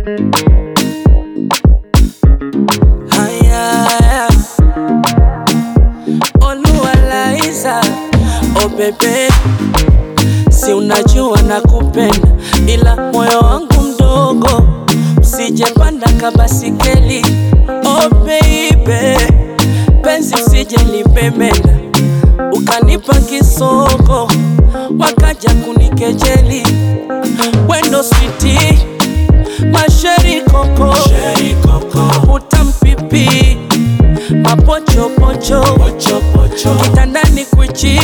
Haya, Oluwalaiza, oh bebe, si unajua nakupenda, ila moyo wangu mdogo, usijepanda kabasikeli. Oh baby, penzi usije lipemenda, ukanipa kisoko, wakaja kunikejeli. Wendo switi, masheri koko, utampipi mapochopocho kitandani kwichi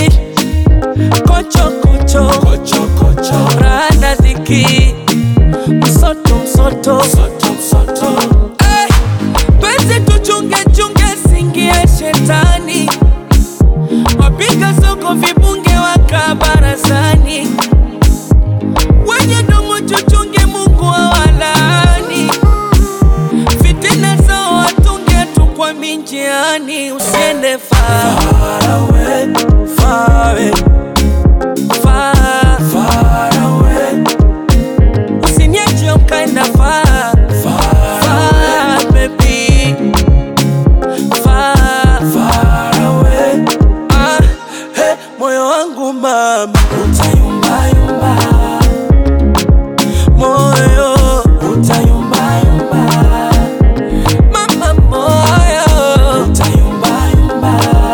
kochokocho rada dhiki msoto msoto Eh, penzi tuchunge chunge singie shetani wapiga soko vibunge waka barazani wenye domo chuchunge Mungu awalaani fitina zao watunge tu kwa minjiani usiende far away, far away, far, far away. Usiniache ukaenda far, far, baby. Far, far away. Ah, hey, moyo wangu mama utayumbayumba, moyo utayumbayumba, mama moyo utayumbayumba,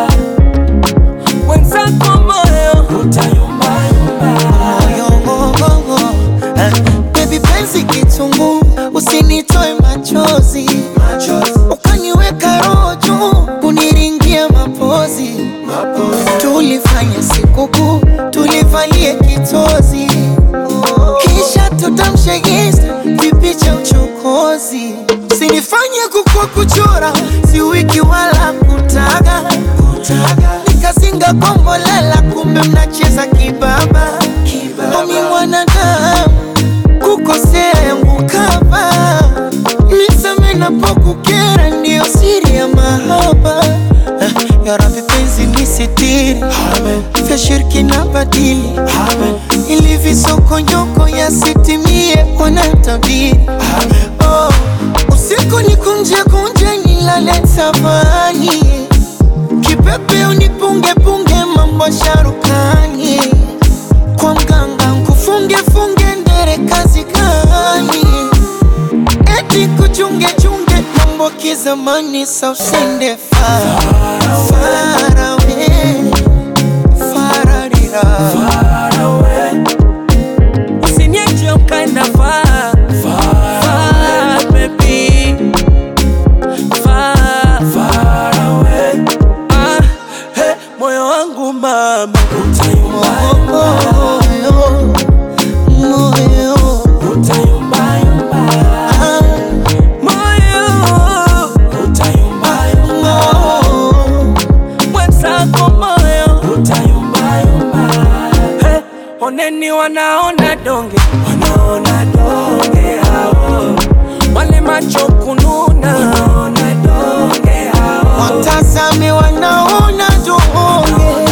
wenzako moyo utayumbayumba. Moyo, ah, baby penzi kitungu, usinitoe machozi, ukaniweka roho juu, kuniringia mapozi, tulifanya sikukuu, tulivalie kitozi, kisha tutamshe insta vipicha uchokozi, sinifanye kukua kuchora, si wiki wala kutaga, nikazinga kombolela, kumbe mnacheza kibaba, omi mwanadamu kukosea yangu kama nisame napokukera, ndiyo siri ya mahaba. Ah, Ya Rabbi penzi nisitiri, vya shirki na badili, ili visokonyoko yasitimie, wanatabiri oh, usiku nikunje kunje nilale tafani, kipepe unipunge punge mambo sharukani kwa mganga nkufunge funge ndere kazi gani? Eti kuchunge chunge mambo kizamani, sa usende far far away, fararira Usiniache ukaenda far, far, baby. Far, far away. Ah, hey, moyo wangu mama utayumbayumba, moyo moyo ah, moyo utayumbayumba, moyo mwenzako moyo utayumbayumba. Hey, oneni wanaona donge, wanaona donge hao, wale macho kununa, wanaona donge hao watazame wanaona donge